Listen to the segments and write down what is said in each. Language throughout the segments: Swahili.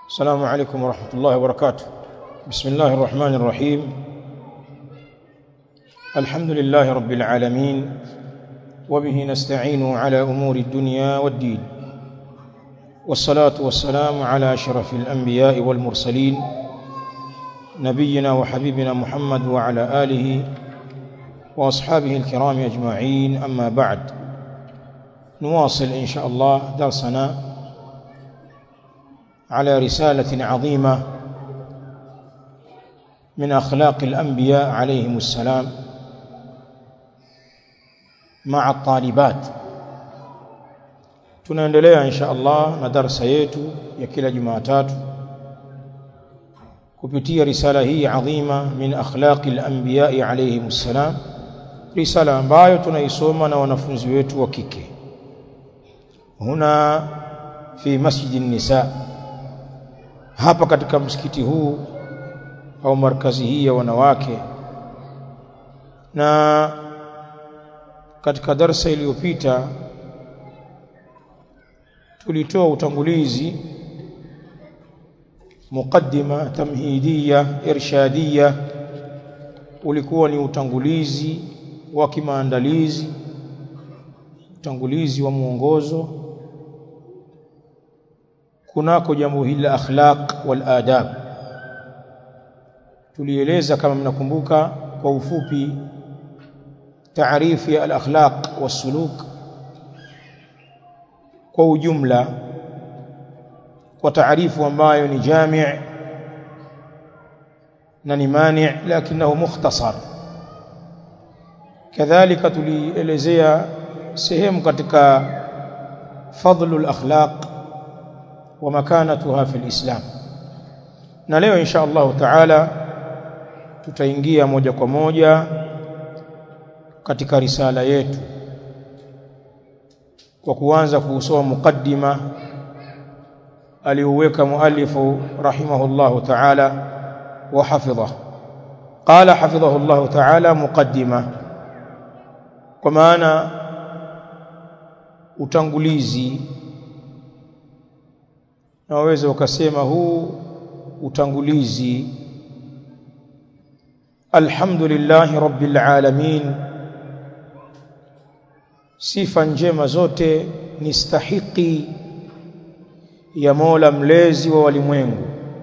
السلام عليكم ورحمة الله وبركاته بسم الله الرحمن الرحيم الحمد لله رب العالمين وبه نستعين على أمور الدنيا والدين والصلاة والسلام على أشرف الأنبياء والمرسلين نبينا وحبيبنا محمد وعلى آله وأصحابه الكرام أجمعين أما بعد نواصل إن شاء الله درسنا على رسالة عظيمة من أخلاق الأنبياء عليهم السلام مع الطالبات tunaendelea insha Allah na darasa yetu ya kila Jumatatu kupitia risala hii adhima min akhlaqi al-anbiya alayhim salam risala ambayo tunaisoma na wanafunzi wetu wa kike huna fi masjid nisa hapa katika msikiti huu au markazi hii ya wanawake na katika darsa iliyopita tulitoa utangulizi muqaddima tamhidiya irshadiya ulikuwa ni utangulizi wa kimaandalizi utangulizi wa mwongozo kunako jambo hili la akhlaq wal adab tulieleza kama mnakumbuka kwa ufupi taarifu ya al akhlaq was suluk kwa ujumla kwa taarifu ambayo ni jami' na ni mani' lakinahu mukhtasar kadhalika tulielezea sehemu katika fadlul akhlaq wa makanatuha fi alislam na leo insha Allah taala tutaingia moja kwa moja katika risala yetu kwa kuanza kusoma mukaddima aliuweka muallifu rahimahullah taala wa hafidha qala hafidhahu Allah taala mukaddima kwa maana utangulizi na waweza ukasema huu utangulizi alhamdulillah rabbil alamin sifa njema zote ni stahiki ya Mola mlezi wa walimwengu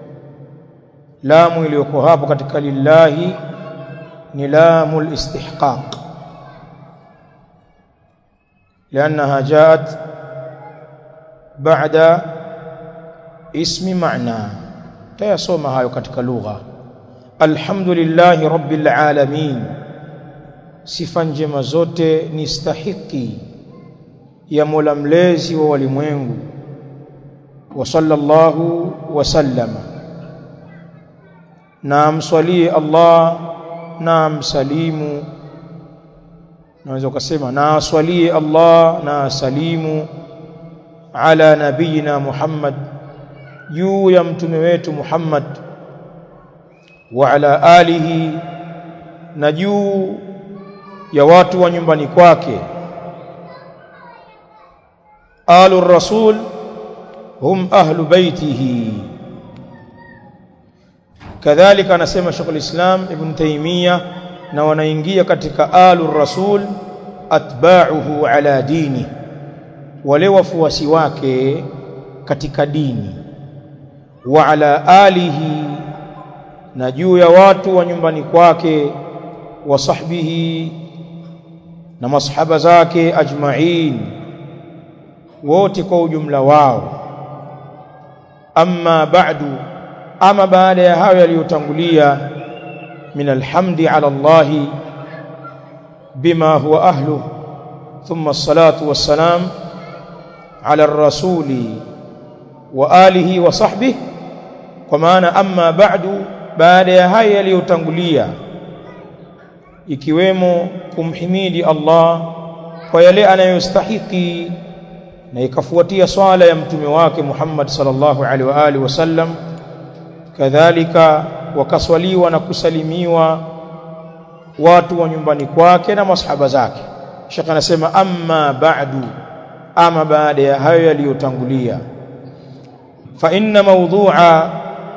lamu iliyoko hapo katika lillahi ni lamul istihqaq لانها جاءت بعد اسم معنى tayasoma hayo katika lugha alhamdulillah rabbil alamin sifa njema zote ni stahiki ya Mola mlezi wa walimwengu wa sallallahu wa sallama na mswalie Allah na msalimu naweza ukasema na aswalie Allah na salimu ala nabiyina Muhammad juu ya mtume wetu Muhammad wa ala alihi na juu ya watu wa nyumbani kwake alu rasul hum ahlu baitihi kadhalika anasema Sheikh al-Islam Ibn Taymiyyah na wanaingia katika alu rasul atba'uhu ala dini wale wafuasi wake katika dini wa ala alihi na juu ya watu wa nyumbani kwake wa sahbihi na masahaba zake ajma'in wote kwa ujumla wao amma ba'du ama baada ya hayo yaliyotangulia min alhamdi ala Allah bima huwa ahlu thumma as-salatu was-salam ala ar-rasuli wa alihi wa sahbihi kwa maana amma ba'du baada ya hayo yaliyotangulia ikiwemo kumhimidi Allah kwa yale anayostahiki na ikafuatia swala ya mtume wake Muhammad sallallahu alaihi wa alihi wasallam kadhalika wakaswaliwa na kusalimiwa watu wa nyumbani kwake na masahaba zake Sheikh anasema amma ba'du ama baada ya hayo yaliyotangulia fa inna mawdhu'a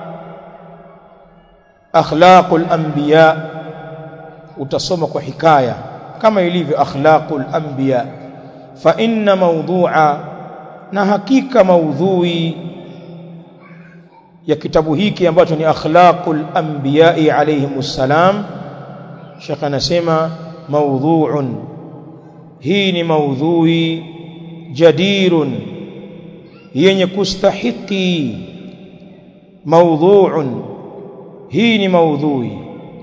akhlaqul anbiya utasoma kwa hikaya kama ilivyo akhlaqul anbiya fa inna mawdhu'a na hakika maudhui ya kitabu hiki ambacho ni akhlaqul anbiya'i alayhimus salam Sheikh anasema maudhu'un hii ni maudhui jadirun yenye kustahiki maudhu'un hii ni maudhui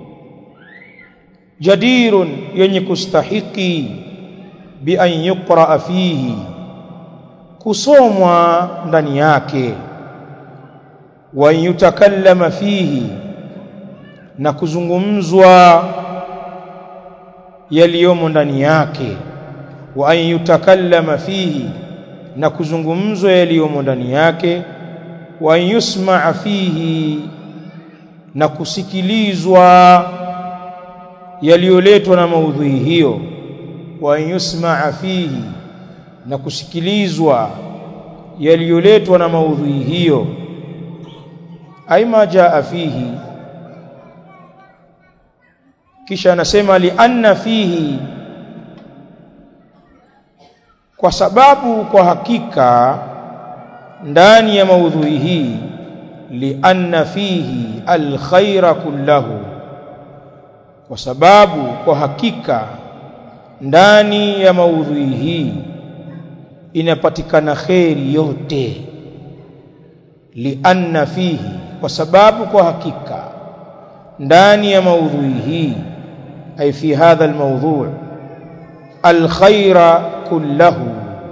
jadirun yenye kustahiki bi an yuqra fihi kusomwa ndani yake wa yutakallama fihi na kuzungumzwa yaliyomo ndani yake wa an yutakallama fihi na kuzungumzwa yaliyomo ndani yake wa yusmaa fihi na kusikilizwa yaliyoletwa na maudhui hiyo wa yusmaa fihi na kusikilizwa yaliyoletwa na maudhui hiyo aima jaa fihi kisha anasema li anna fihi kwa sababu kwa hakika ndani ya maudhui hii li anna fihi alkhaira kullahu kwa sababu kwa hakika ndani ya maudhui hii inapatikana kheri yote lianna fihi kwa sababu kwa hakika ndani ya maudhui hii ay fi hadha almawdhu' alkhaira kullahu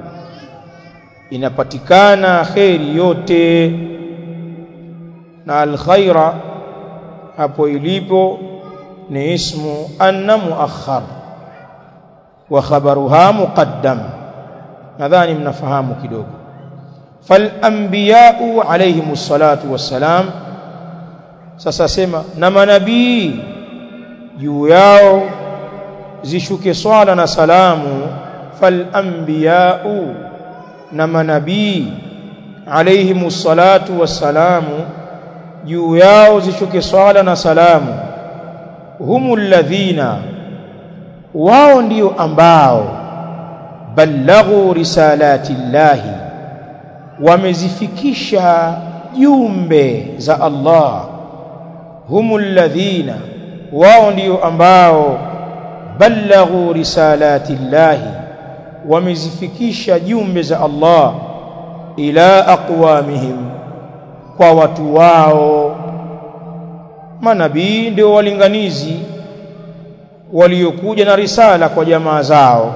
inapatikana kheri yote na alkhaira hapo ilipo ni ismu anna muakhar wa khabaruha muqaddam nadhani mnafahamu kidogo falanbiyau alayhimus salatu wassalam sasa sema na manabii juu yao zishuke swala na salamu falanbiyau na manabii alayhimus salatu wassalamu juu yao zishuke swala na salamu humul ladhina wao ndio ambao ballaghu risalati llahi wamezifikisha jumbe za Allah humul ladhina wao ndio ambao ballaghu risalati llahi wamezifikisha jumbe za Allah ila aqwamihim kwa watu wao manabii ndio walinganizi waliokuja na risala kwa jamaa zao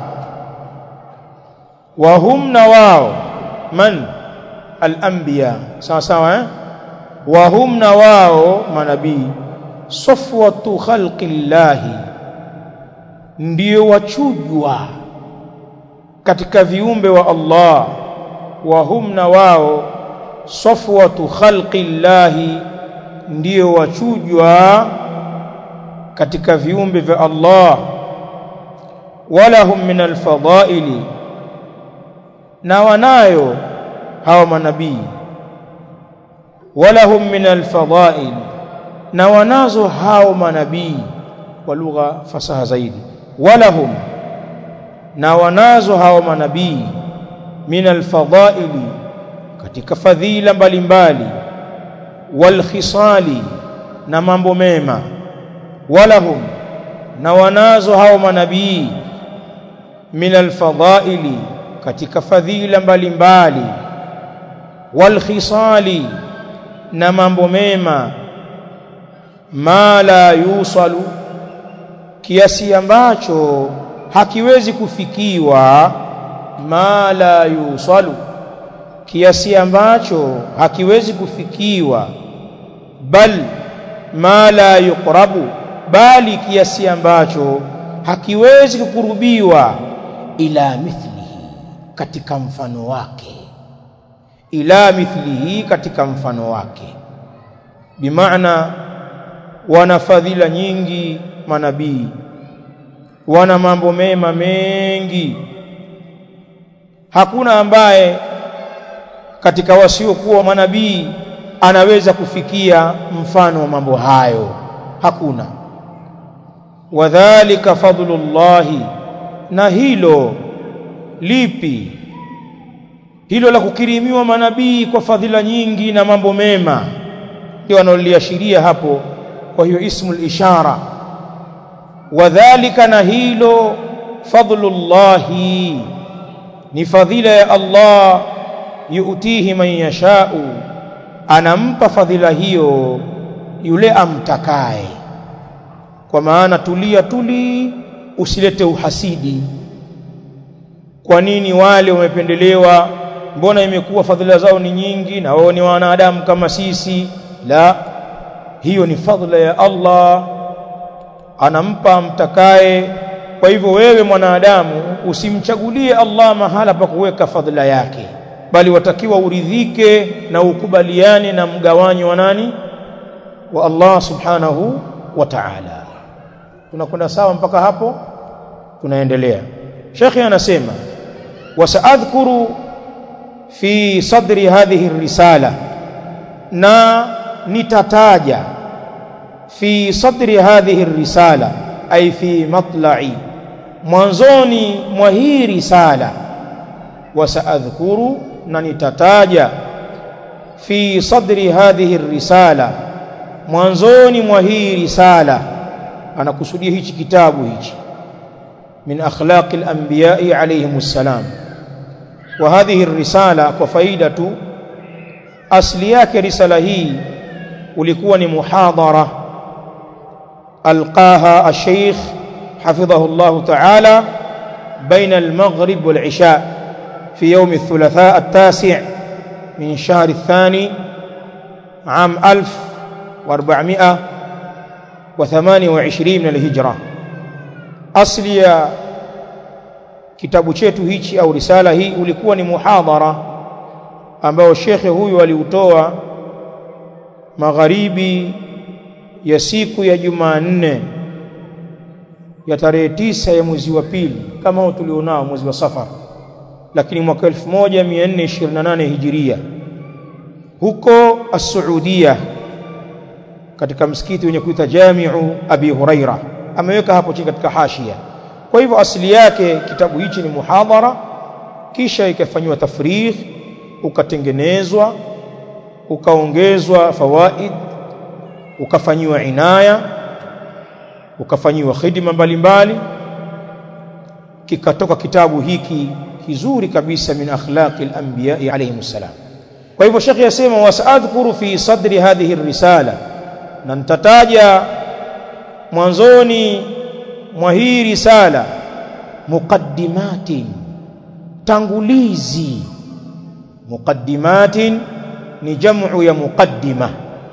wa hum na wao man al-anbiya sawa sawa eh wa hum na wao manabii safwatu khalqillahi ndio wachujwa katika viumbe wa Allah wa hum na wao safwatu khalqillahi ndio wachujwa katika viumbe vya Allah walahum min alfadaili na wanayo hawa manabii walahum min alfadail na wanazo hao manabii kwa lugha fasaha zaidi walahum na wanazo hao manabii min alfadaili katika fadhila mbalimbali walkhisali na mambo mema walahum na wanazo hao manabii min alfadaili katika fadhila mbalimbali walkhisali na mambo mema ma la yusalu kiasi ambacho hakiwezi kufikiwa ma la yusalu kiasi ambacho hakiwezi kufikiwa bal ma la yuqrabu bali kiasi ambacho hakiwezi kukurubiwa ila mithlihi katika mfano wake ila mithlihi katika mfano wake bimaana wana fadhila nyingi manabii wana mambo mema mengi hakuna ambaye katika wasiokuwa manabii anaweza kufikia mfano wa mambo hayo hakuna wadhālika fadlullahi na hilo lipi hilo la kukirimiwa manabii kwa fadhila nyingi na mambo mema ndio analoliashiria hapo kwa hiyo ismul ishara wadhālika na hilo fadlullahi ni fadhila ya Allah yuutihi man yashau anampa fadhila hiyo yule amtakaye kwa maana tulia tuli usilete uhasidi kwa nini wale wamependelewa mbona imekuwa fadhila zao ni nyingi na wao ni wanadamu kama sisi la hiyo ni fadhila ya Allah anampa mtakaye kwa hivyo wewe mwanadamu usimchagulie Allah mahala pa kuweka fadhila yake bali watakiwa uridhike na ukubaliane na mgawanyo wa nani wa Allah subhanahu wa ta'ala tunakwenda sawa mpaka hapo tunaendelea Sheikh anasema wasaadhkuru fi sadri hadhihi risala na nitataja fi sadri hadhihi risala ay fi matla'i mwanzoni mwa hii risala wasaadhkuru na nitataja fi sadri hadhihi risala mwanzoni mwa hii risala anakusudia hichi kitabu hichi min akhlaqi al-anbiya'i alayhimus salam wa hadhihi risala kwa faida tu asli yake risala hii ulikuwa ni muhadhara alqaha al-sheikh حفظه الله تعالى بين المغرب والعشاء في يوم الثلاثاء التاسع من شهر الثاني عام ألف وأربعمائة وثمانية وعشرين من الهجرة أصل يا kitabu chetu hichi au risala hii ulikuwa ni muhadhara ambao shekhe huyu aliutoa magharibi ya siku ya Jumanne ya tarehe tisa ya mwezi wa pili kama huu tulionao mwezi wa Safar lakini mwaka 1428 hijiria huko as-Saudia katika msikiti wenye kuita Jamiu Abi Huraira ameweka hapo chini katika hashia kwa hivyo asili yake kitabu hichi ni muhadhara kisha ikafanywa tafrigh ukatengenezwa ukaongezwa fawaid ukafanyiwa inaya ukafanyiwa khidma mbalimbali kikatoka kitabu hiki kizuri kabisa min akhlaqi al-anbiya alayhim salam kwa hivyo shekhi yasema wasadhkuru fi sadri hadhihi risala na nitataja mwanzoni mwa hii risala muqaddimatin tangulizi muqaddimatin ni jamu ya muqaddima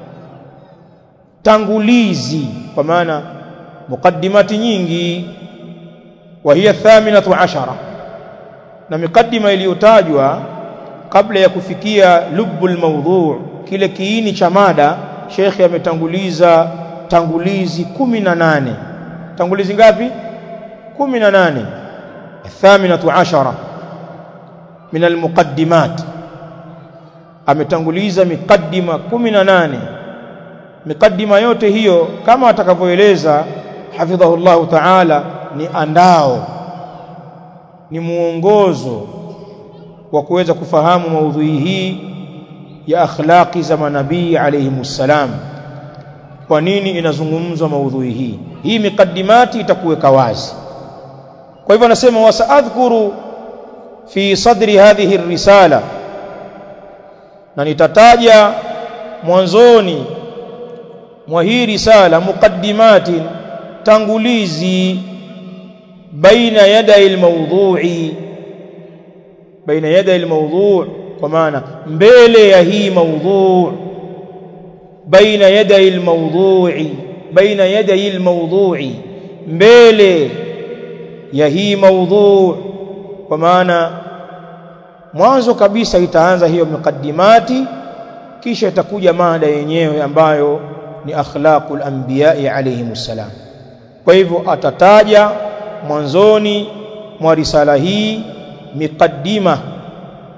tangulizi kwa maana muqaddimati nyingi wa hiya thaminatu ashara na miqaddima iliyotajwa kabla ya kufikia lubul mawdhu' kile kiini cha mada shekhe ametanguliza tangulizi kumi na nane tangulizi ngapi kumi na nane thaminatu ashara min almuqaddimat ametanguliza miqaddima kumi na nane miqaddima yote hiyo kama atakavyoeleza hafidhahullahu ta'ala ni andao ni muongozo wa kuweza kufahamu maudhui hii ya akhlaqi za manabii alayhimus salam kwa nini inazungumzwa maudhui hii hii miqaddimati itakuweka wazi kwa hivyo anasema wasaadhkuru fi sadri hadhihi risala na nitataja mwanzoni mwa hii risala muqaddimatin tangulizi baina yaday almawdhu'i baina yaday almawdhu' kwa maana mbele ya hii mawdhu' baina yaday almawdhu'i baina yaday almawdhu'i mbele ya hii mawdhu' kwa maana mwanzo kabisa itaanza hiyo mukaddimati kisha itakuja mada yenyewe ambayo ni akhlaqul anbiya'i alayhimus salam kwa hivyo atataja mwanzoni mwa risala hii miqaddima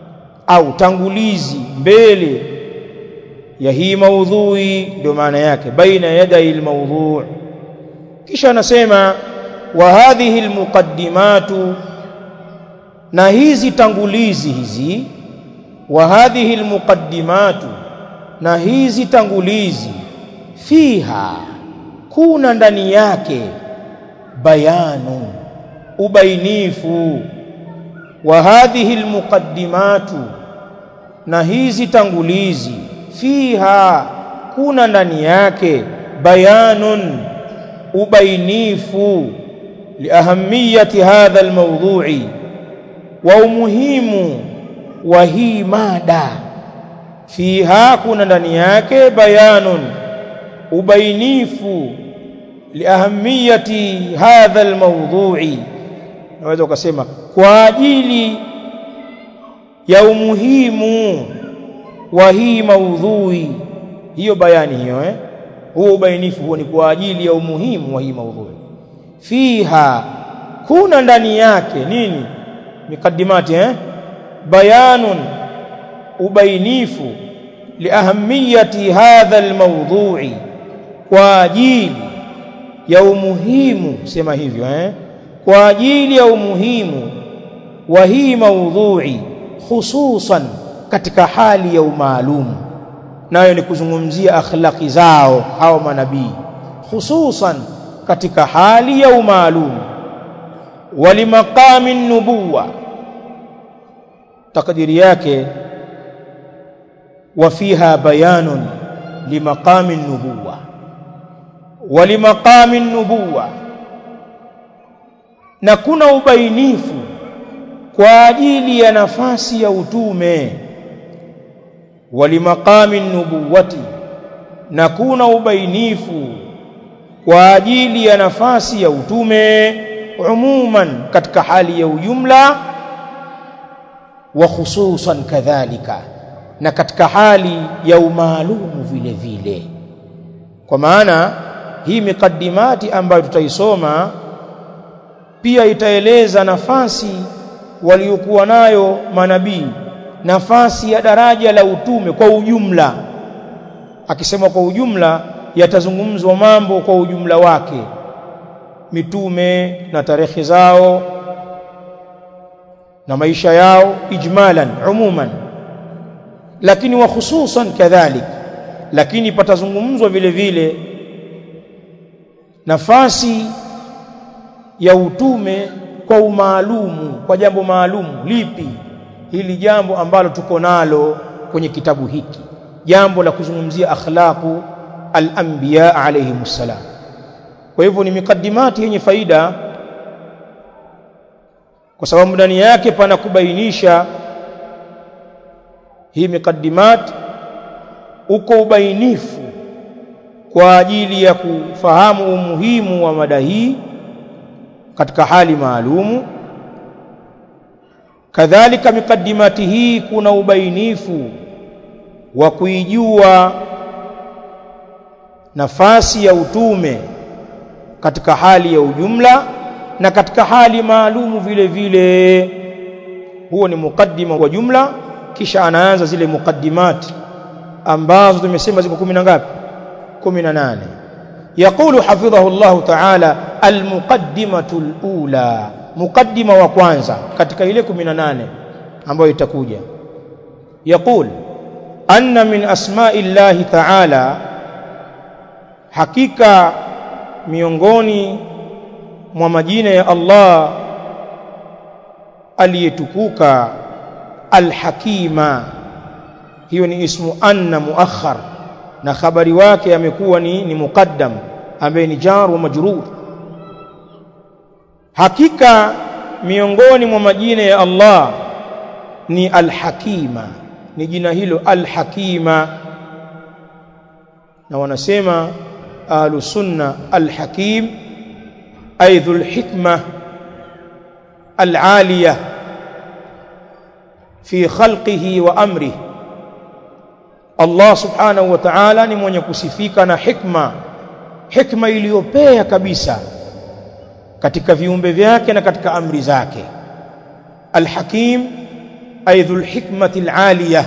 au tangulizi mbele ya hii maudhui ndio maana yake baina yadai almawdhu' kisha anasema wa hadhihi almuqaddimatu na hizi tangulizi hizi wa hadhihi almuqaddimatu na hizi tangulizi fiha kuna ndani yake bayanu ubainifu wa hadhihi almuqaddimatu na hizi tangulizi fiha kuna ndani yake bayanun ubainifu liahamiyati hadha almawdhu'i wa umuhimu wa hii mada fiha kuna ndani yake bayanun ubainifu liahamiyati hadha almawdhu'i naweza ukasema kwa ajili ya umuhimu wa hii maudhui hiyo bayani hiyo eh huo ubainifu huo ni kwa ajili ya umuhimu wa hii maudhui fiha kuna ndani yake nini mikadimati eh bayanun ubainifu liahamiyati hadha almawdhu'i kwa ajili ya umuhimu sema hivyo eh kwa ajili ya umuhimu wa hii maudhui hususan katika hali ya umaalumu nayo ni kuzungumzia akhlaqi zao hao manabii hususan katika hali ya umaalumu walimaqami nubuwa takdiri yake وفيها بيان لمقام النبوة ولمقام النبوة na kuna ubainifu kwa ajili ya nafasi ya utume walimaqami nubuwati na kuna ubainifu kwa ajili ya nafasi ya utume umuman katika hali ya ujumla wa khususan kadhalika na katika hali ya umaalumu vile vile kwa maana hii miqaddimati ambayo tutaisoma pia itaeleza nafasi waliokuwa nayo manabii nafasi ya daraja la utume kwa ujumla akisema kwa ujumla yatazungumzwa mambo kwa ujumla wake mitume na tarehe zao na maisha yao ijmalan umuman lakini wa hususan kadhalik lakini patazungumzwa vile vile nafasi ya utume kwa umaalumu kwa jambo maalumu lipi hili jambo ambalo tuko nalo kwenye kitabu hiki jambo la kuzungumzia akhlaqu al-anbiya alayhimussalam kwa hivyo ni mikadimati yenye faida kwa sababu ndani yake pana kubainisha hii mikaddimat uko ubainifu kwa ajili ya kufahamu umuhimu wa mada hii katika hali maalumu kadhalika miqaddimati hii kuna ubainifu wa kuijua nafasi ya utume katika hali ya ujumla na katika hali maalumu vile vile huo ni mukaddima wa jumla kisha anaanza zile muqaddimat ambazo tumesema ziko 10 na ngapi 18 يقول حفظه الله تعالى المقدمة الأولى مقدمة wa kwanza katika ile 18 ambayo itakuja يقول أن من أسماء الله تعالى hakika miongoni mwa majina ya Allah aliyetukuka alhakima hiyo ni ismu anna muakhar na habari wake amekuwa ni, ni muqaddam ambaye ni jar wa majrur hakika miongoni mwa majina ya Allah ni alhakima ni jina hilo alhakima na wanasema ahlu sunna alhakim ay dhul hikma alaliya fi khalqihi wa amrihi Allah subhanahu wa ta'ala ni mwenye kusifika na hikma hikma iliyopea kabisa katika viumbe vyake na katika amri zake alhakim ay dhul hikmati alaliya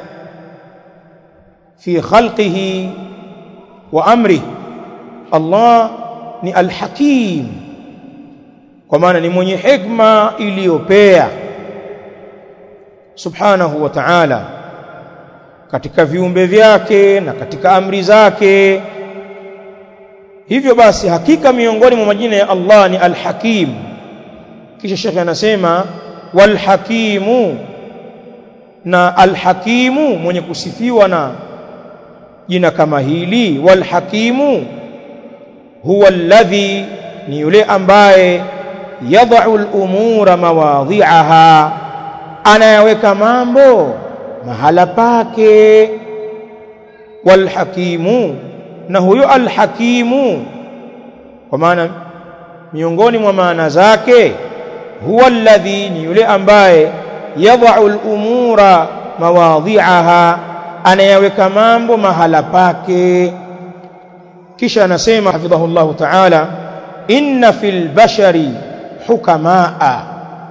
fi khalqihi wa amrihi Allah ni alhakim kwa maana ni mwenye hikma iliyopea subhanahu wa ta'ala katika viumbe vyake na katika amri zake hivyo basi hakika miongoni mwa majina ya Allah ni alhakim kisha shekhe anasema walhakimu na alhakimu mwenye kusifiwa na jina kama hili walhakimu huwa alladhi ni yule ambaye yadau al-umura mawadhi'aha anayaweka mambo mahala pake walhakimu na huyo alhakimu kwa maana miongoni mwa maana zake huwa alladhi ni yule ambaye yadau al-umura mawadhi'aha anayaweka mambo mahala pake kisha anasema hafidhahullahu ta'ala inna fil bashari hukamaa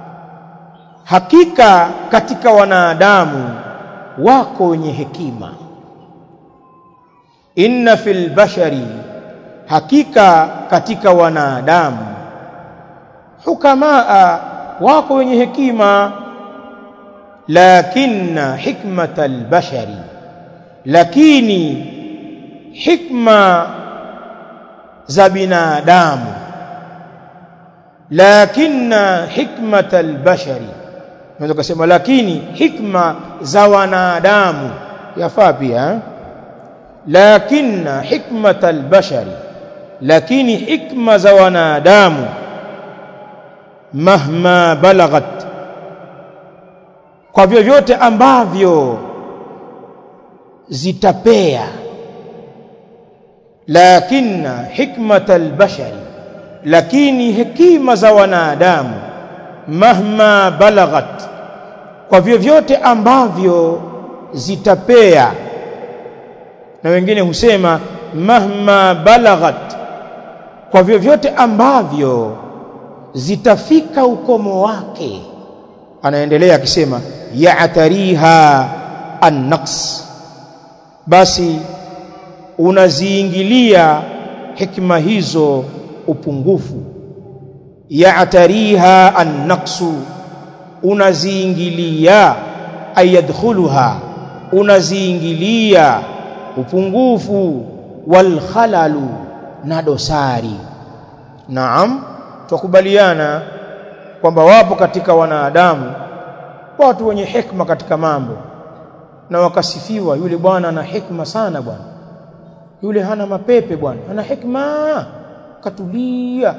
hakika katika wanadamu wako wenye hekima inna fil bashari hakika katika wanadamu hukamaa wako wenye hekima lakinna hikmata albashari lakini hikma za binadamu lakinna hikmata albashari unaweza kusema lakini hikma za wanadamu yafaa pia lakinna hikmata albashari lakini hikma za wanadamu mahma balaghat kwa vyovyote ambavyo zitapea lakinna hikmata albashari lakini hekima za wanadamu mahma balaghat kwa vyovyote ambavyo zitapea na wengine husema mahma balaghat kwa vyovyote ambavyo zitafika ukomo wake anaendelea akisema ya'tariha an-naqs basi unaziingilia hikma hizo upungufu ya'tariha an-naqsu unaziingilia ayadkhuluha unaziingilia upungufu wal khalalu na dosari naam tukubaliana kwamba wapo katika wanadamu watu wenye hikma katika mambo na wakasifiwa yule bwana ana hikma sana bwana yule hana mapepe bwana ana hikma katulia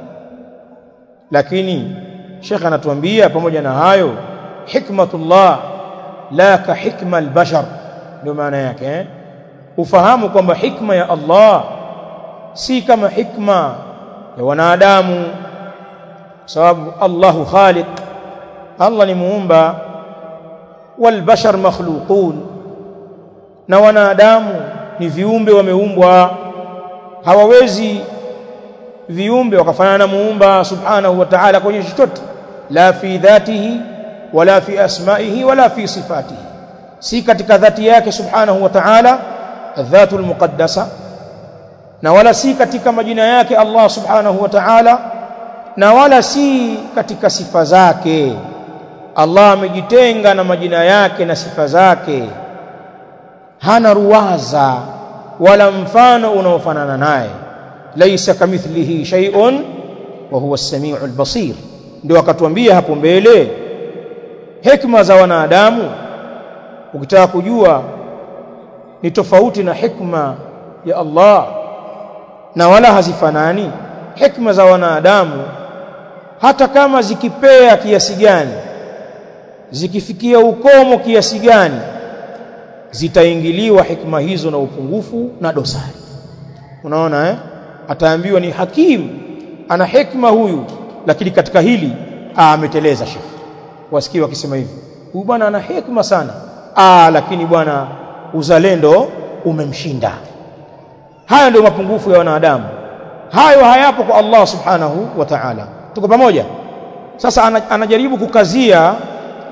lakini Sheikh anatuambia pamoja na hayo hikmatullah la ka hikma albashar ndio maana yake eh? ufahamu kwamba hikma ya Allah si kama hikma ya wanadamu sababu Allahu khaliq Allah ni muumba wal bashar makhluqun na wanadamu ni viumbe wameumbwa hawawezi viumbe wakafanana na muumba subhanahu wa ta'ala kwenye chochote la fi dhatihi wala fi asma'ihi wala fi sifatihi si katika dhati yake subhanahu wa ta'ala adhatul muqaddasa na wala si katika majina yake Allah subhanahu wa ta'ala na wala si katika sifa zake Allah amejitenga na majina yake na sifa zake hana ruwaza wala mfano unaofanana naye laisa kamithlihi shay'un wa huwa as-sami'ul basir ndio akatuambia hapo mbele hikma za wanadamu ukitaka kujua ni tofauti na hikma ya Allah na wala hazifanani hikma za wanadamu hata kama zikipea kiasi gani zikifikia ukomo kiasi gani zitaingiliwa hikma hizo na upungufu na dosari unaona eh ataambiwa ni hakim ana hikma huyu lakini katika hili ameteleza shekhi wasikie wakisema hivi huyu bwana ana hikma sana ah lakini bwana uzalendo umemshinda haya ndio mapungufu ya wanadamu hayo hayapo kwa Allah subhanahu wa ta'ala tuko pamoja sasa anajaribu kukazia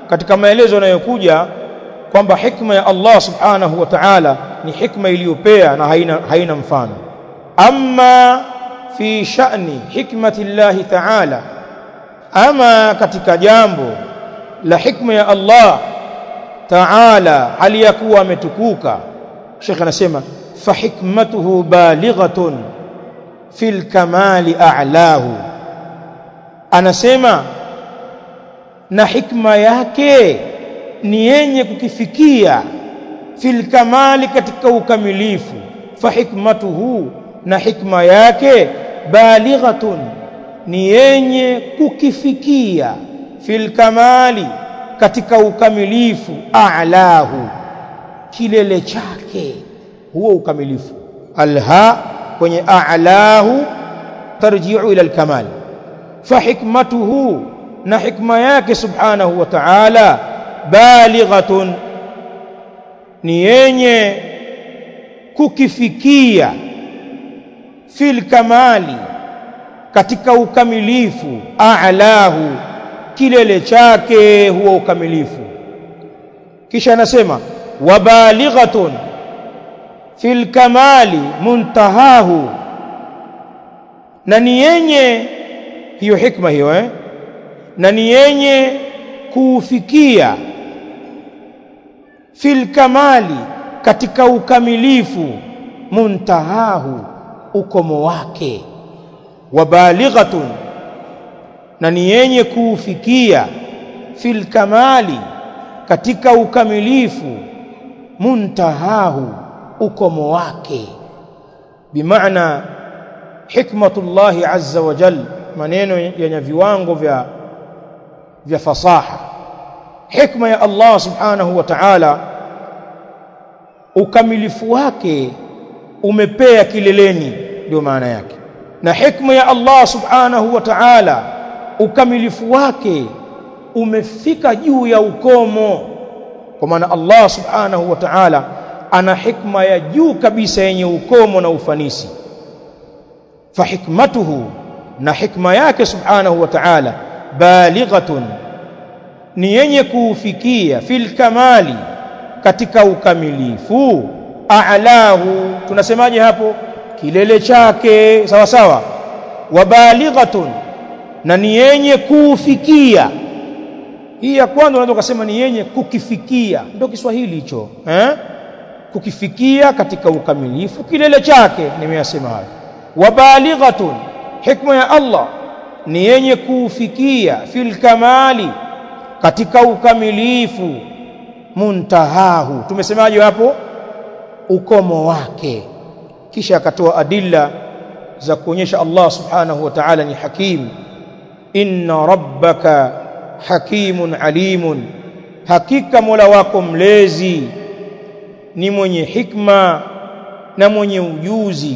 katika maelezo yanayokuja kwamba hikma ya Allah subhanahu wa ta'ala ni hikma iliyopea na haina, haina mfano amma fi sha'ni hikmati Allah ta'ala ama katika jambo la hikma ya Allah ta'ala aliyakuwa ametukuka Sheikh anasema fa hikmatuhu balighatun fil kamali a'lahu anasema na hikma yake ni yenye kukifikia fil kamali katika ukamilifu fa hikmatuhu na hikma yake balighatun ni yenye kukifikia fil kamali katika ukamilifu a'lahu kilele chake huo ukamilifu alha kwenye a'lahu tarji'u ila alkamal fa hikmatuhu na hikma yake subhanahu wa ta'ala balighatun ni yenye kukifikia fil kamali katika ukamilifu a'lahu kilele chake huo ukamilifu kisha anasema wabalighatun fil kamali muntahahu na ni yenye hiyo hikma hiyo eh na ni yenye kuufikia fil kamali katika ukamilifu muntahahu ukomo wake wabalighatun na ni yenye kuufikia fil kamali katika ukamilifu muntahahu ukomo wake bimaana hikmatullahi azza wa jal maneno yenye viwango vya vya fasaha hikma ya Allah subhanahu wa ta'ala ukamilifu wake umepea kileleni ndio maana yake na hikma ya Allah subhanahu wa ta'ala ukamilifu wake umefika juu ya ukomo kwa maana Allah subhanahu wa ta'ala ana hikma ya juu kabisa yenye ukomo na ufanisi fa hikmatuhu na hikma yake subhanahu wa ta'ala balighatun ni yenye kuufikia fil kamali katika ukamilifu a'lahu tunasemaje hapo kilele chake sawa sawa wabalighatun na ni yenye kuufikia hii ya kwanza unaweza kusema ni yenye kukifikia ndio Kiswahili hicho eh kukifikia katika ukamilifu kilele chake nimeyasema hayo wabalighatun hikma ya Allah ni yenye kuufikia fil kamali katika ukamilifu muntahahu tumesemaje hapo ukomo wake kisha akatoa adilla za kuonyesha Allah subhanahu wa ta'ala ni hakim inna rabbaka hakimun alimun hakika mola wako mlezi ni mwenye hikma na mwenye ujuzi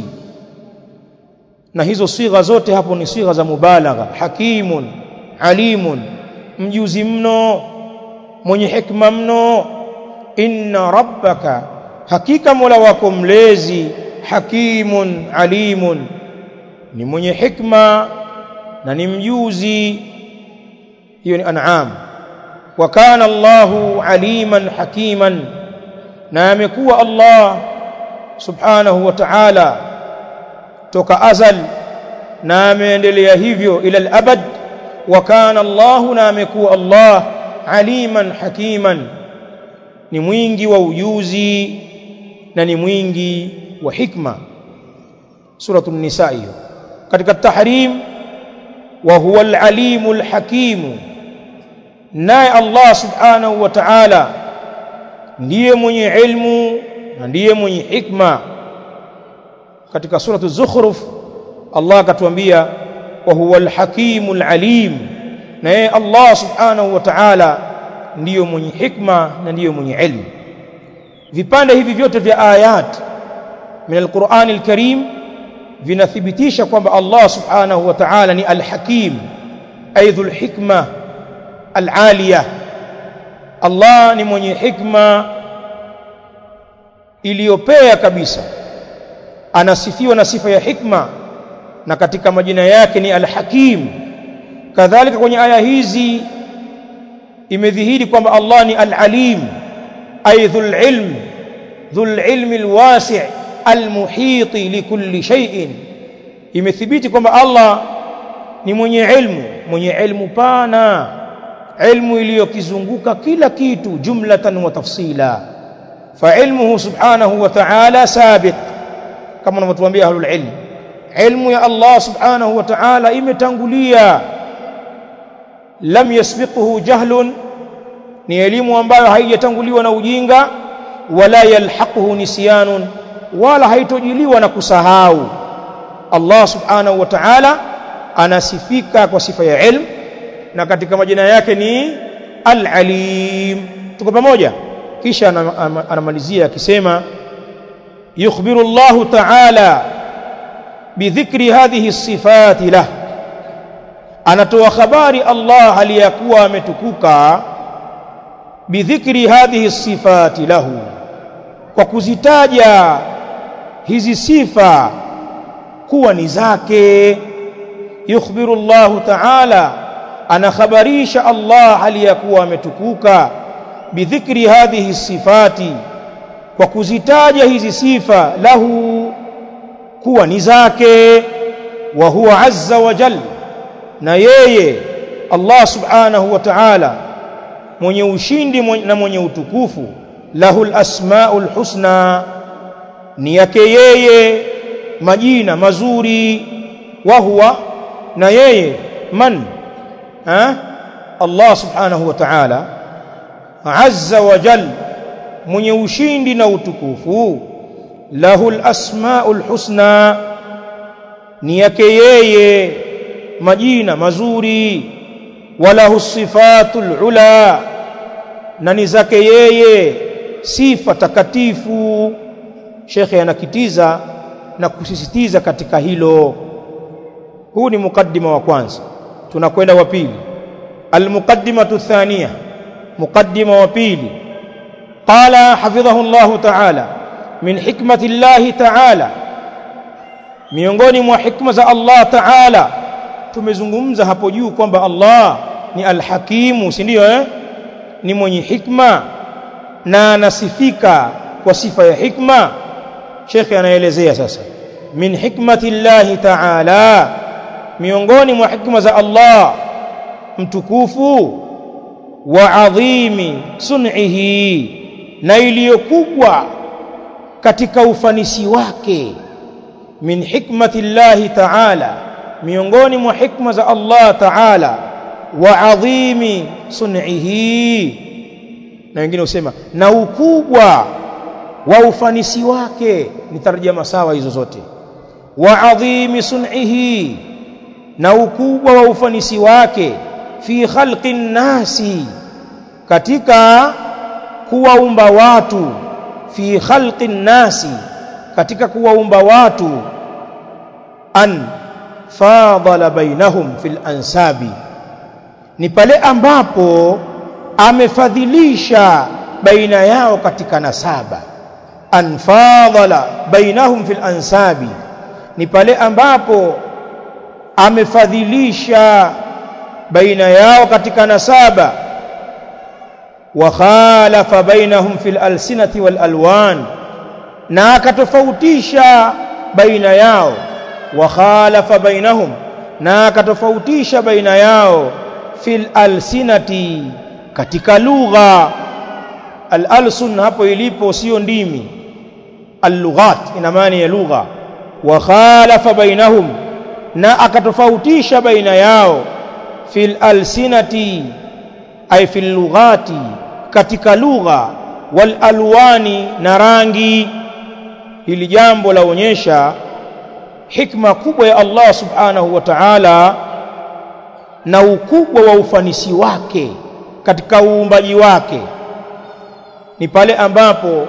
na hizo sigha zote hapo ni sigha za mubalagha hakimun alimun mjuzi mno mwenye hikma mno inna rabbaka hakika mola wako mlezi hakimun alimun ni mwenye hikma na ni mjuzi hiyo ni an'am wa kana Allahu aliman hakiman na amekuwa Allah subhanahu wa ta'ala toka azal na ameendelea hivyo ila al-abad wa kana Allahu na amekuwa Allah aliman hakiman ni mwingi wa ujuzi na ni mwingi wa hikma suratul nisa hiyo katika tahrim wa huwa al-alimul hakim naye Allah subhanahu wa ta'ala ndiye mwenye ilmu na ndiye mwenye hikma katika suratu zukhruf Allah akatuambia wa huwa al-hakimul alim na yeye Allah subhanahu wa ta'ala ndiyo mwenye hikma na ndiyo mwenye ilmu vipande hivi vyote vya ayat min al-Qur'an al-Karim vinathibitisha kwamba Allah subhanahu wa ta'ala ni al-hakim ay dhul hikma al-aliyah Allah ni mwenye hikma iliyopea kabisa anasifiwa na sifa ya hikma na katika majina yake ni al-hakim kadhalika kwenye aya hizi imedhihiri kwamba Allah ni al-alim ay dhul ilm dhul ilm al-wasi' al-muhit likulli shay'in imethibiti kwamba Allah ni mwenye ilmu mwenye ilmu pana ilmu iliyokizunguka kila kitu jumlatan wa tafsila fa ilmuhu subhanahu wa ta'ala sabiq kama wanavyotuambia ahlul ilm ilmu ya Allah subhanahu wa ta'ala imetangulia lam yasbiquhu jahlun ni elimu ambayo haijatanguliwa na ujinga wala yalhaquhu nisyanun wala haitojiliwa na kusahau Allah subhanahu wa ta'ala anasifika kwa sifa ya ilm na katika majina yake ni al-alim tuko pamoja kisha anamalizia akisema yukhbiru Allah ta'ala bidhikri hadhihi sifati lah anatoa habari Allah aliyakuwa ametukuka bidhikri hadhihi sifati lahu kwa kuzitaja hizi sifa kuwa ni zake yukhbiru Allah ta'ala anakhabarisha Allah aliyakuwa ametukuka bidhikri hadhihi sifati kwa kuzitaja hizi sifa lahu kuwa ni zake wa huwa azza wa jalla na yeye Allah subhanahu wa ta'ala mwenye ushindi na mwenye utukufu lahul asmaul husna ni yake yeye majina mazuri wa huwa na yeye man ha? Allah subhanahu wa ta'ala azza wa jal mwenye ushindi na utukufu lahul asmaul husna ni yake yeye majina mazuri walahu sifatul ula na ni zake yeye sifa takatifu shekhe anakitiza na kusisitiza katika hilo huu ni mukaddima wa kwanza tunakwenda wa pili almuqaddimatu thaniya muqaddima wa pili qala hafidhahu Allah ta'ala min hikmati Allah ta'ala miongoni mwa hikma za Allah ta'ala tumezungumza hapo juu kwamba Allah ni alhakimu si ndio eh ni mwenye hikma na anasifika kwa sifa ya hikma shekhe anaelezea sasa min hikmati llahi ta'ala miongoni mwa hikma za Allah mtukufu wa adhimi sun'ihi na iliyokubwa katika ufanisi wake min hikmati llahi ta'ala miongoni mwa hikma za Allah ta'ala wa adhimi sun'ihi na wengine husema na ukubwa wa ufanisi wake ni tarjama sawa hizo zote wa adhimi sun'ihi na ukubwa wa ufanisi wake fi khalqi nasi katika kuwaumba watu fi khalqi nasi katika kuwaumba watu an fadala bainahum fil ansabi ni pale ambapo amefadhilisha baina yao katika nasaba an fadala bainahum fil ansabi ni pale ambapo amefadhilisha baina yao katika nasaba wa khalafa bainahum fil alsinati wal alwan na akatofautisha baina yao wa khalafa bainahum na akatofautisha baina yao fil alsinati katika lugha al-alsun hapo ilipo sio ndimi al-lughat ina maana ya lugha wa khalafa bainahum na akatofautisha baina yao fil alsinati ay fil lughati katika lugha wal alwani na rangi hili jambo laonyesha hikma kubwa ya Allah subhanahu wa ta'ala na ukubwa wa ufanisi wake katika uumbaji wake ni pale ambapo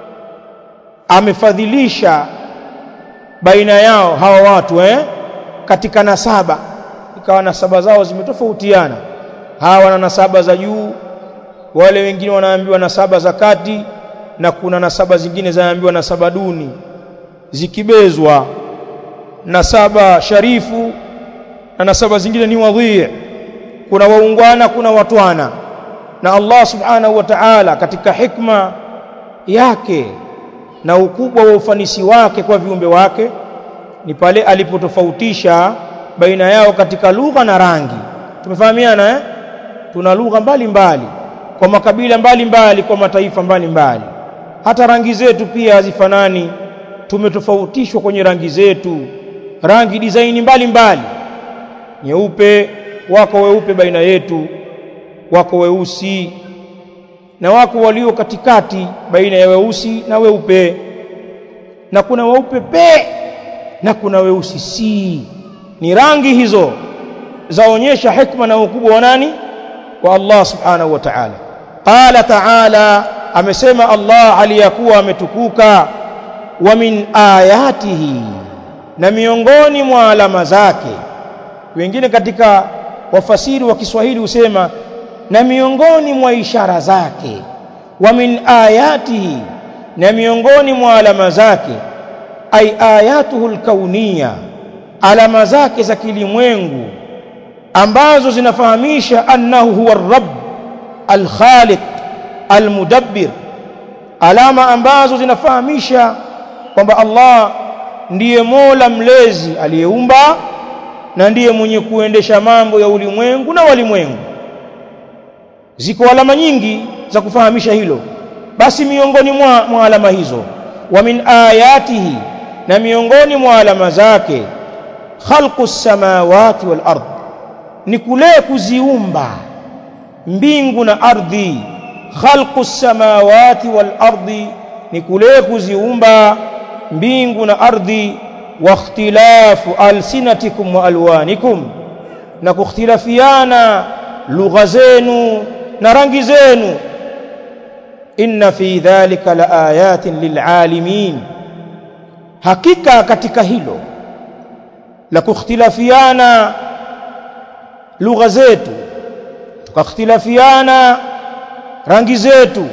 amefadhilisha baina yao hawa watu eh katika nasaba ikawa nasaba zao zimetofautiana hawa wana nasaba za juu wale wengine wanaambiwa nasaba za kati na kuna nasaba zingine zinaambiwa nasaba duni zikibezwa nasaba sharifu na nasaba zingine ni wadhi kuna waungwana kuna watwana na Allah subhanahu wa ta'ala katika hikma yake na ukubwa wa ufanisi wake kwa viumbe wake ni pale alipotofautisha baina yao katika lugha na rangi tumefahamiana eh tuna lugha mbalimbali kwa makabila mbalimbali mbali, kwa mataifa mbalimbali mbali. hata rangi zetu pia hazifanani tumetofautishwa kwenye rangi zetu rangi dizaini mbalimbali nyeupe wako weupe baina yetu wako weusi na wako walio katikati baina ya weusi na weupe na kuna weupe pe na kuna weusi si ni rangi hizo zaonyesha hikma na ukubwa wa nani wa Allah subhanahu wa ta'ala qala ta'ala amesema Allah aliyakuwa ametukuka wa min ayatihi na miongoni mwa alama zake wengine katika wafasiri wa Kiswahili husema na miongoni mwa ishara zake wa min ayatihi na miongoni mwa alama zake ay ayatuhu alkauniya alama zake za kilimwengu ambazo zinafahamisha annahu huwa ar-rabb al-khaliq al-mudabbir alama ambazo zinafahamisha kwamba Allah ndiye Mola mlezi aliyeumba na ndiye mwenye kuendesha mambo ya ulimwengu na walimwengu ziko alama nyingi za kufahamisha hilo basi miongoni mwa, mwa alama hizo wa min ayatihi na miongoni mwa alama zake khalqu samawati wal ard ni kule kuziumba mbingu na ardhi khalqu samawati wal ardi ni kule kuziumba mbingu na ardhi wa ikhtilafu alsinatikum wa alwanikum na kukhtilafiana lugha zenu na rangi zenu inna fi dhalika la ayatin lilalimin hakika katika hilo la kukhtilafiana lugha zetu tukakhtilafiana rangi zetu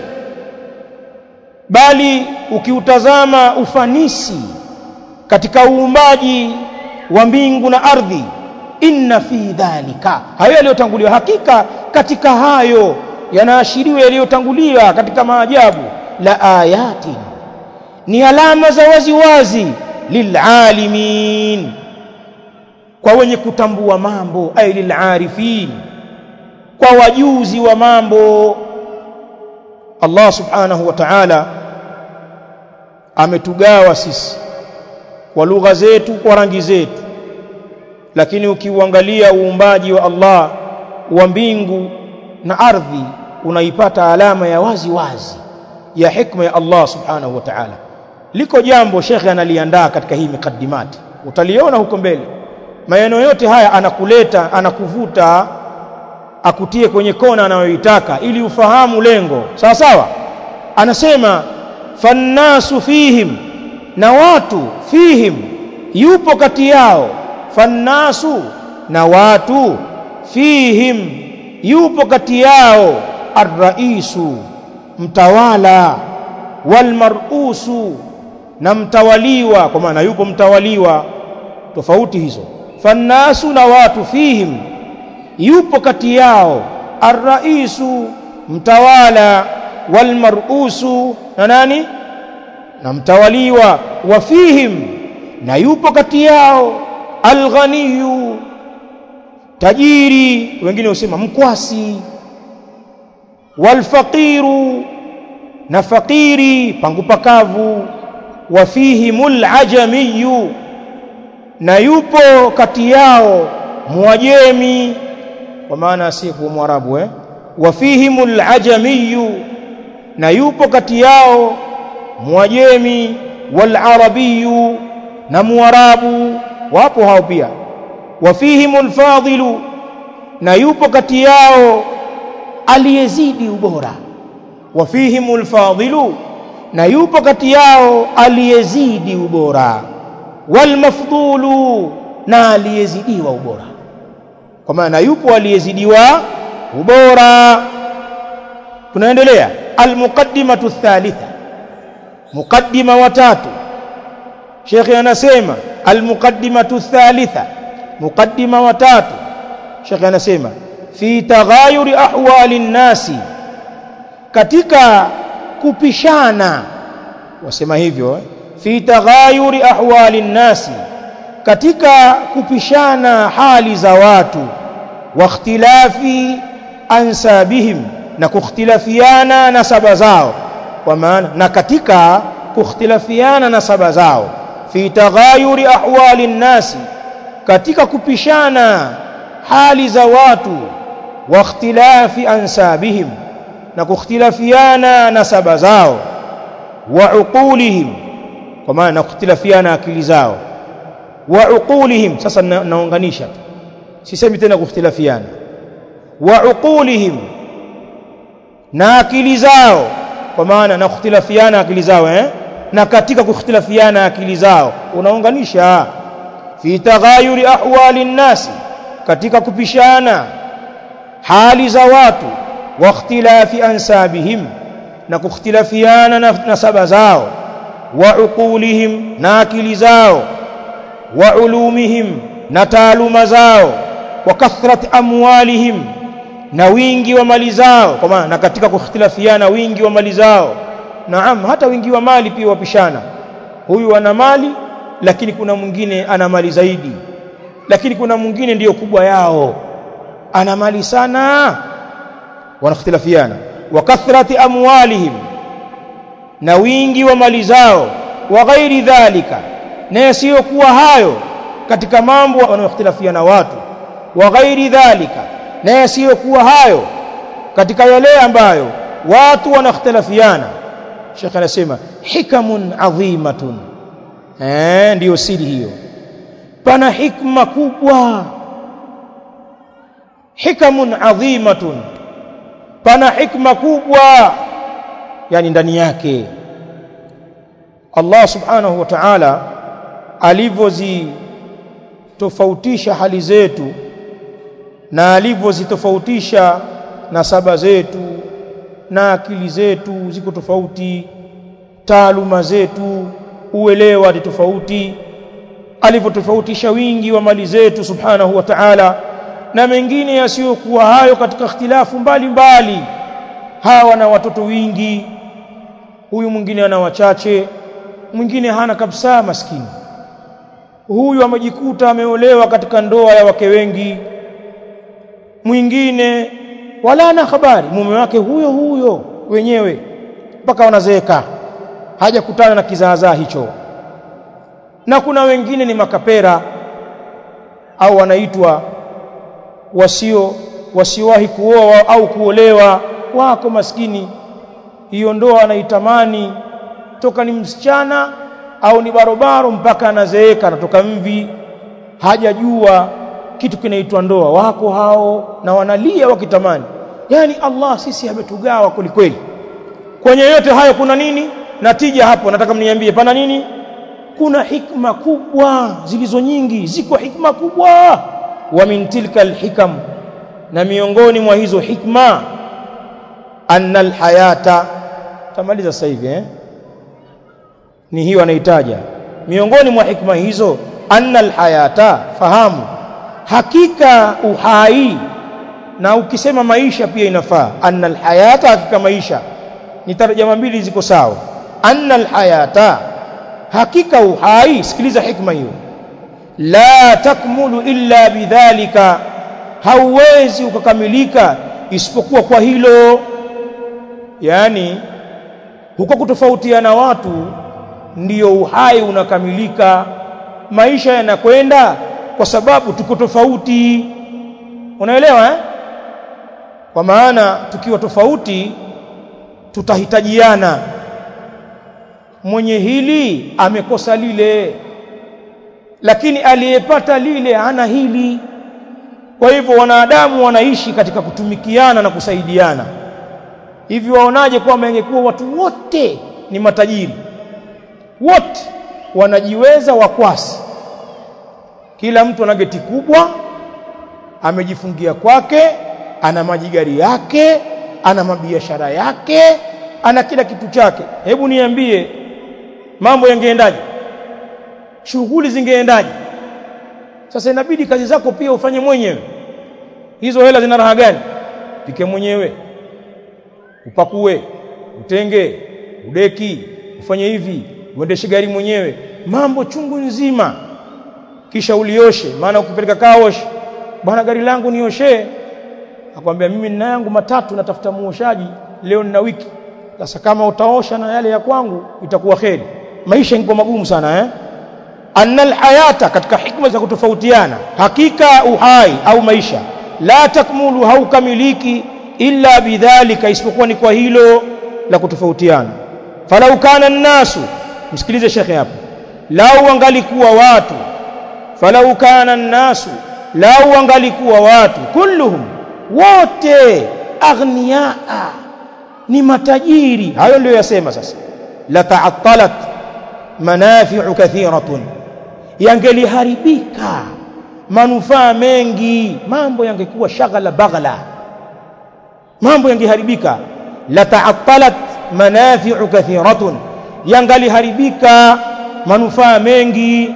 bali ukiutazama ufanisi katika uumbaji wa mbingu na ardhi inna fi dhalika hayo yaliyotanguliwa hakika katika hayo yanaashiriwa yaliyotangulia katika maajabu la ayatin ni alama za wazi wazi lilalimin kwa wenye kutambua mambo ay lilarifin kwa wajuzi wa mambo Allah subhanahu wa ta'ala ametugawa sisi kwa lugha zetu kwa rangi zetu lakini ukiuangalia uumbaji wa Allah wa mbingu na ardhi unaipata alama ya wazi wazi ya hikma ya Allah subhanahu wa ta'ala liko jambo shekhe analiandaa katika hii mikaddimati utaliona huko mbele maneno yote haya anakuleta anakuvuta akutie kwenye kona anayoitaka ili ufahamu lengo sawa sawa anasema fannasu fihim na watu fihim yupo kati yao fannasu na watu fihim yupo kati yao arraisu mtawala walmarusu na mtawaliwa kwa maana yupo mtawaliwa tofauti hizo fannasu na watu fihim yupo kati yao arraisu mtawala walmarusu na nani na mtawaliwa wa fihim na yupo kati yao alghaniyu tajiri wengine husema mkwasi walfaqiru na fakiri pangu pakavu wa fihimul ajamiyu na yupo kati yao muajemi kwa maana asiyekuwa mwarabu eh wa fihimul ajamiyu na yupo kati yao muajemi wal arabiyu na muarabu wapo hao pia wa fihimul fadilu na yupo kati yao aliyezidi ubora wa fihimul fadilu na yupo kati yao aliyezidi ubora wal mafdulu na aliyezidiwa ubora kwa maana yupo aliyezidiwa ubora tunaendelea almuqaddimatu thalitha muqaddima watatu shekhi anasema almuqaddimatu thalitha muqaddima watatu shekhi anasema fi taghayuri ahwali nnasi katika kupishana wasema hivyo eh? fi taghayuri ahwali nnasi katika kupishana hali za watu wa ikhtilafi ansabihim na kukhtilafiana nasaba zao kwa maana na katika kukhtilafiana nasaba zao fi taghayuri ahwali nnasi katika kupishana hali za watu wa ikhtilafi ansabihim na kukhtilafiana nasaba zao wa uqulihim kwa maana na kukhtilafiana akili zao wa uqulihim sasa na, naunganisha tu sisemi tena kukhtilafiana wa uqulihim na akili zao kwa maana na kukhtilafiana akili zao eh na katika kukhtilafiana akili zao unaunganisha fi taghayuri ahwali nnasi katika kupishana hali za watu wa ikhtilafi ansabihim na kukhtilafiana na nasaba zao wa uqulihim na akili zao wa ulumihim na taaluma zao wa kathrat amwalihim na wingi wa mali zao kwa maana na katika kukhtilafiana wingi wa mali zao naam hata wingi wa mali pia wapishana huyu ana mali lakini kuna mwingine ana mali zaidi lakini kuna mwingine ndiyo kubwa yao ana mali sana wanakhtilafiana wa kathrati amwalihim na wingi wa mali zao wa ghairi dhalika na yasiyokuwa hayo katika mambo wanayokhtilafiana watu wa ghairi dhalika na yasiyokuwa hayo katika yale ambayo watu wanakhtilafiana Sheikh anasema hikamun adhimatun eh ndiyo siri hiyo pana hikma kubwa hikamun adhimatun pana hikma kubwa yani ndani yake Allah subhanahu wa ta'ala alivyozitofautisha hali zetu na alivyozitofautisha nasaba zetu na akili zetu ziko tofauti taaluma zetu uelewa ni tofauti alivyotofautisha wingi wa mali zetu subhanahu wa ta'ala na mengine yasiyokuwa hayo katika ikhtilafu mbalimbali hawa na watoto wingi huyu mwingine ana wachache mwingine hana kabisa maskini huyu amejikuta ameolewa katika ndoa ya wake wengi mwingine wala ana habari mume wake huyo huyo wenyewe mpaka wanazeeka hajakutana na kizaazaa hicho na kuna wengine ni makapera au wanaitwa wasio wasiowahi kuoa au kuolewa wako maskini hiyo ndoa anaitamani toka ni msichana au ni barobaro mpaka anazeeka anatoka mvi hajajua kitu kinaitwa ndoa wako hao na wanalia wakitamani yani Allah sisi ametugawa kwelikweli kwenye yote hayo kuna nini natija hapo nataka mniambie pana nini kuna hikma kubwa zilizo nyingi ziko hikma kubwa wa min tilka alhikam na miongoni mwa hizo hikma anna alhayata tamaliza sasa hivi eh ni hiyo anaitaja miongoni mwa hikma hizo anna alhayata fahamu hakika uhai na ukisema maisha pia inafaa anna alhayata hakika maisha ni tarjama mbili ziko sawa anna alhayata hakika uhai sikiliza hikma hiyo la takmulu illa bidhalika hauwezi ukakamilika isipokuwa kwa hilo yani huko kutofautiana watu ndiyo uhai unakamilika maisha yanakwenda kwa sababu tuko tofauti unaelewa eh? kwa maana tukiwa tofauti tutahitajiana mwenye hili amekosa lile lakini aliyepata lile hana hili kwa hivyo wanadamu wanaishi katika kutumikiana na kusaidiana hivi waonaje kwamba ingekuwa watu wote ni matajiri wote wanajiweza wakwasi kila mtu ana geti kubwa amejifungia kwake ana majigari yake ana mabiashara yake ana kila kitu chake hebu niambie mambo yangeendaje shughuli zingeendaje sasa inabidi kazi zako pia ufanye mwenyewe hizo hela zina raha gani pike mwenyewe upakue utenge udeki ufanye hivi uendeshe gari mwenyewe mambo chungu nzima kisha ulioshe maana ukipeleka kaosh bwana gari langu nioshe akwambia mimi nina yangu matatu natafuta muoshaji leo nina wiki sasa kama utaosha na yale ya kwangu itakuwa kheri maisha yako magumu sana eh anna alhayata katika hikma za kutofautiana hakika uhai au maisha la takmulu haukamiliki illa bidhalika isipokuwa ni kwa hilo la kutofautiana falau kana nnasu msikilize shekhe hapo lau wangalikuwa watu falau kana nnasu lau wangalikuwa watu kulluhum wote aghniaa ni matajiri hayo ndio yasema sasa la ta'attalat manafi'u kathiratun yangeliharibika manufaa mengi mambo yangekuwa shaghala baghala mambo yangeharibika la ta'attalat manafi'u kathiratun yangaliharibika manufaa mengi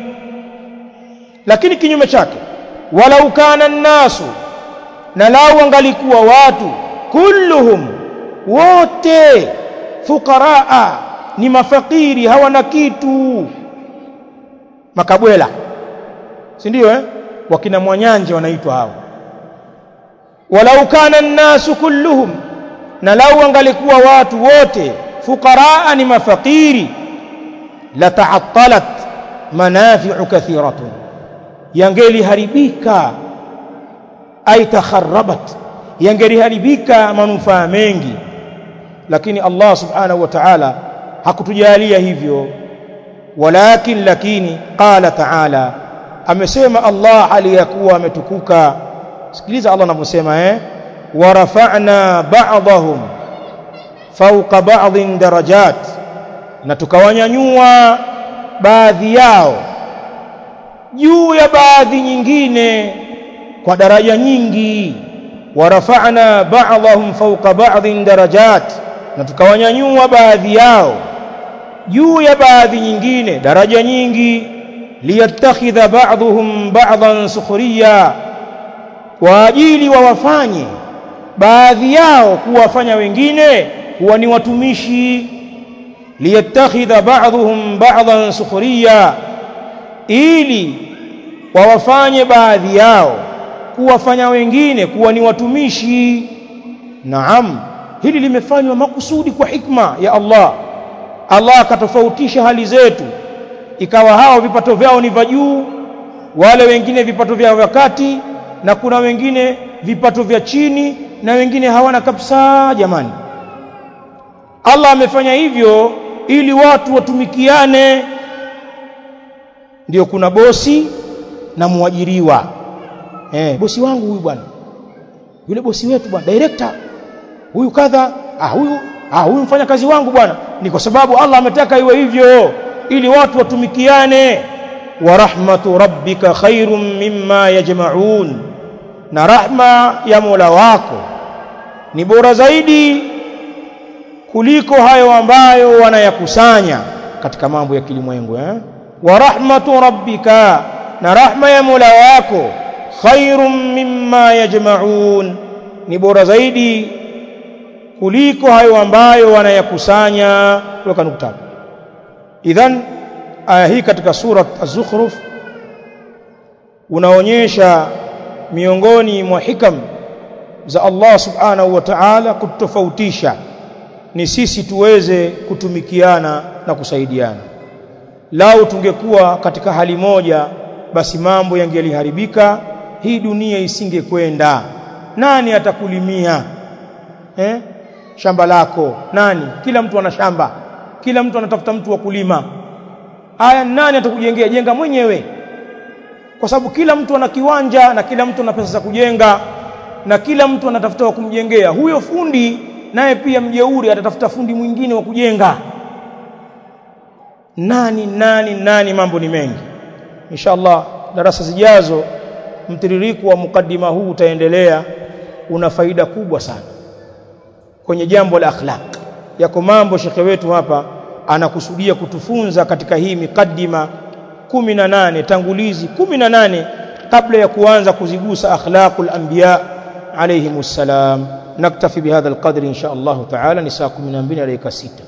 lakini kinyume chake walau kana nnasu na lau wangalikuwa watu kulluhum wote fuqaraa ni mafakiri hawana kitu makabwela si ndio eh wakina mwanyanje wanaitwa hao walau kana nnasu kulluhum na lau wangalikuwa watu wote fuqaraa ni mafakiri la ta'attalat manafi'u kathiratun yangeliharibika ay takharrabat yangeliharibika manufaa mengi lakini Allah subhanahu wa ta'ala hakutujalia hivyo walakin lakini qala ta'ala amesema Allah aliyakuwa ametukuka sikiliza Allah anavyosema eh warafa'na ba'dahum fawqa ba'dhin darajat na tukawanyanyua baadhi yao juu ya baadhi nyingine kwa daraja nyingi warafa'na ba'dahum fawqa ba'dhin darajat na tukawanyanyua baadhi yao juu ya baadhi nyingine daraja nyingi liyattakhidha ba'dhum ba'dhan sukhriya kwa ajili wawafanye baadhi yao kuwafanya wengine kuwa ni watumishi liyattakhidha ba'dhum ba'dhan sukhriya ili wawafanye baadhi yao kuwafanya wengine kuwa ni watumishi naam hili limefanywa makusudi kwa hikma ya Allah Allah akatofautisha hali zetu ikawa hao vipato vyao ni vya juu wale wengine vipato vyao vya kati na kuna wengine vipato vya chini na wengine hawana kabisa jamani Allah amefanya hivyo ili watu watumikiane ndio kuna bosi na muajiriwa eh bosi wangu huyu bwana yule bosi wetu bwana director huyu kadha ah huyu ah huyu mfanya kazi wangu bwana ni kwa sababu Allah ametaka iwe hivyo ili watu watumikiane wa rahmatu rabbika khairum mimma yajma'un na rahma ya Mola wako ni bora zaidi kuliko hayo ambayo wanayakusanya katika mambo ya kilimwengu eh wa rahmatu rabbika na rahma ya Mola wako khairum mimma yajma'un ni bora zaidi kuliko hayo ambayo wanayakusanya weka nukta idhan aya hii katika surat az-zukhruf unaonyesha miongoni mwa hikam za Allah subhanahu wa ta'ala kutofautisha ni sisi tuweze kutumikiana na kusaidiana lau tungekuwa katika hali moja basi mambo yangeliharibika hii dunia isingekwenda nani atakulimia eh shamba lako nani kila mtu ana shamba kila mtu anatafuta mtu wa kulima aya nani atakujengea jenga mwenyewe kwa sababu kila mtu ana kiwanja na kila mtu ana pesa za kujenga na kila mtu anatafuta wa kumjengea huyo fundi naye pia mjeuri atatafuta fundi mwingine wa kujenga nani nani nani mambo ni mengi inshallah darasa zijazo mtiririko wa mukaddima huu utaendelea una faida kubwa sana kwenye jambo la akhlaq yako mambo shekhe wetu hapa anakusudia kutufunza katika hii mikaddima 18 tangulizi 18 kabla ya kuanza kuzigusa akhlaqul anbiya alayhimus salam naktafi bihadha alqadri insha Allah taala ni saa 12 dakika 6